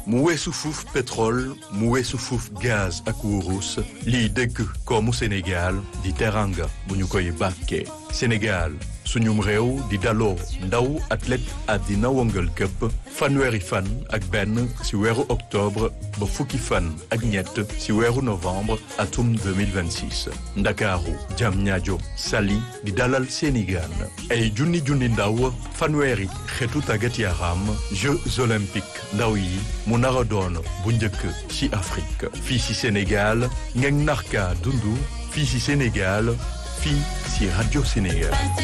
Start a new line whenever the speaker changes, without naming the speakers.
mu weesu fuuf pétrole mu weesu fuuf gaz ak wurus liy dëgg koomu Sénégal di teranga bu ñu koy bàkkee Sénégal suñum réew di daloo ndaw athlète àddina wëngal këpp fanweeri fan ak benn ci weeru octobre ba fukki fan ak ñett ci weeru novembre atum 2026 ndakaaru Diamniadio Saly di dalal seeni gaan ay junni junni ndaw fanweeri xeetu tàggat yaram Jeux olympiques ndaw yi mu nar a doon bu njëkk ci Afrique fii ci Sénégal ngeen narka dundu fii ci Sénégal fii ci Radio Sénégal